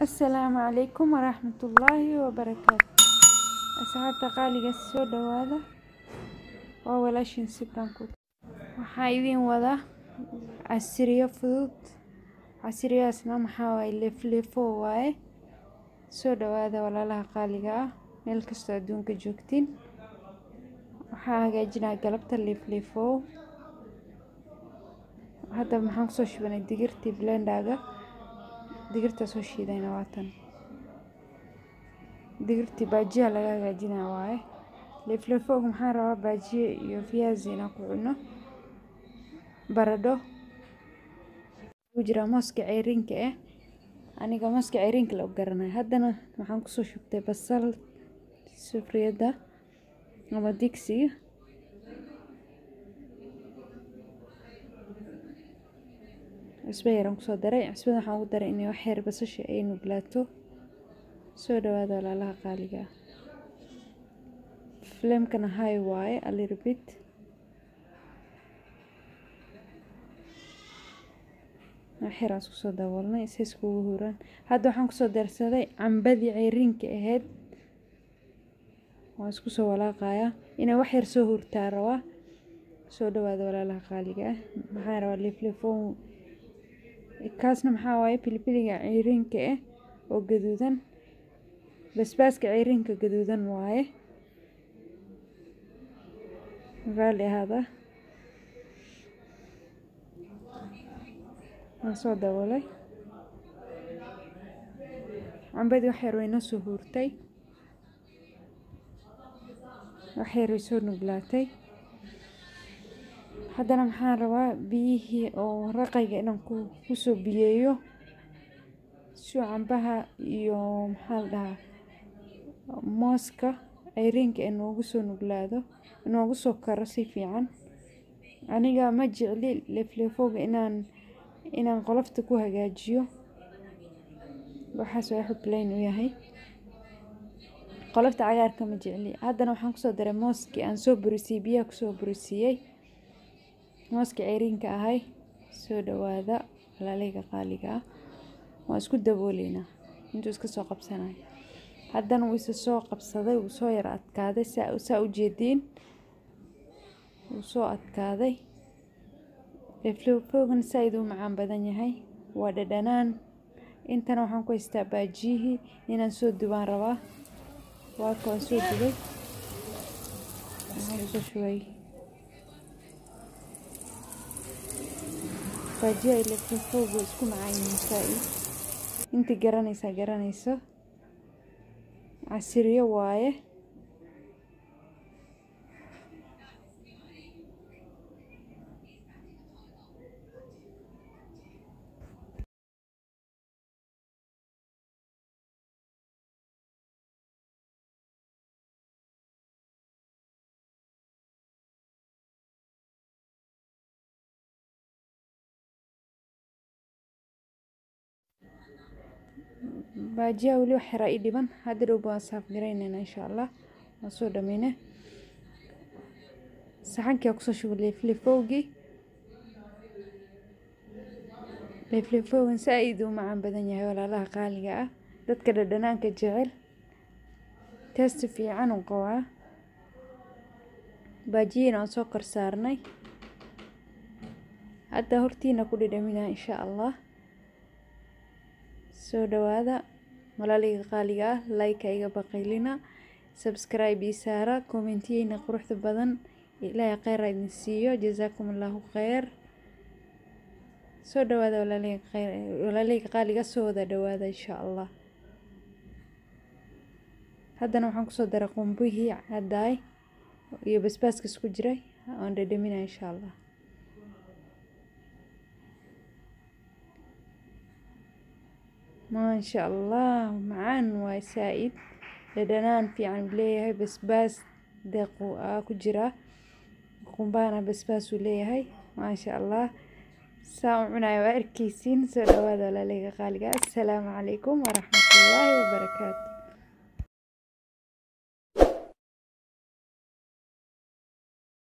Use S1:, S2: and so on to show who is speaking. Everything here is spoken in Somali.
S1: Asalaamu calaykum waraxmatullaahi wabarakaatu asxaabta qaaliga soo dhawaada waa walaashin sibranku waxaa idin wadaa casriyo fudud casriyahaasna maxaa waaye leefleefo waaye soo dhawaada walaalaha qaaliga ah meel kastoo adduunka joogtiin waxaa hagaajinaa galabta leefleefo hadda maxaan kusoo shubanay digirtii blendaga digirta soo shiidayna waatan digirtii baajiya laga hagaajinaa waaye leefleefooga maxaan rabaa baajiye iyo viazi inaan ku cuno baradho ku jira mooska ceyrinka eh aniga mooska ceyrinka la garanay haddana waxaan kusoo shubtay basal sufriyadda ama digsiga cusbo yaraan kusoo daray cusbada waxaan ugu daray inay wax yar basasha ay nuglaato soo dhawaada walaalaha qaaliga ah flamekana high waaye a little bit wax yaraan isku soo daboolnay si iskugu huraan hadda waxaan kusoo darsaday cambadii ceyriinka ahayd waan isku soo walaaqayaa inay wax yar soo hurtaa rabaa soo dhawaada walaalaha qaaliga ah maxaan rabaa leefleefon kaasna maxaa waaye pilipiliga ceyriinka ah oo gaduudan basbaaska ceyriinka gaduudan waaye raalli ahaada waan soo daboolay cambadii wax yar way noo soo huurtay wax yar way soo nuglaatay haddana maxaan rabaa biyihii oo raqayga inaan kusoo biyeeyo suu cambaha iyo maxaa la dhahaa mooska ceyriinka inoogu soo nuglaado inoogu soo karo si fiican aniga ma jecli leefleefooga inaan inaan qolofta ku hagaajiyo waxaas waa xublayn u yahay qolofta cagaarka ma jecli haddana waxaan kusoo daray mooskii aan soo burisiyey biyaha kusoo burisiiyey mooska ceyriinka ahay soo dhawaada walaalayga qaaliga ah waan isku dabooleynaa intuu iska soo qabsanayo haddana wuu isa soo qabsaday wuu soo yara adkaaday saa u jeediin wuu soo adkaaday leefleefoogan saa-id u macaan badan yahay waa dhadhanaan intana waxaan ku haystaa baajiyihii inaan soo dubaan rabaa waaka waan soo dubay waxaan kusoo shubay baajiya leefleefoogu isku macaan yihiin saa-id intii garanaysaa garanayso casiriyo waaye baajiyaha weli wax yaraa ii dhiban hadda dhow baan saaf garaynayna insha allah waan soo dhameyne saxankii aan kusoo shubay leefleefowgii leefleefowgan saa-id u macaan badan yahay walaalaha qaaliga ah dadka dhadhanaanka jecel teesti fiican u qabaa baajiyiina aan soo kor saarnay hadda hortiina ku dhidhaminaa insha allah soo dhawaada walaalayga qaaliga ah like iga baqaylina subscribe ii saara commentiyeyna quruxda badan ilaahay kheyr ha idin siiyo jazaakum allahu kheyr soo dhawaada walaalayga qaaliga soo wada dhawaada insha allah haddana waxaan kusoo daray qumbihii caddaay iyo basbaaska isku jiray aan dhadhamina insha allah maasha allah macaan waay saa-id dhadhanaan fiican leeyahay basbaas deequ aa ku jira qumbahana basbaas uu leeyahay maasha allah saa u cunayo waa arkeysiin soo dhawaada walaalayga qaaliga assalaamu calaykum waraxmatullaahi wabarakaatu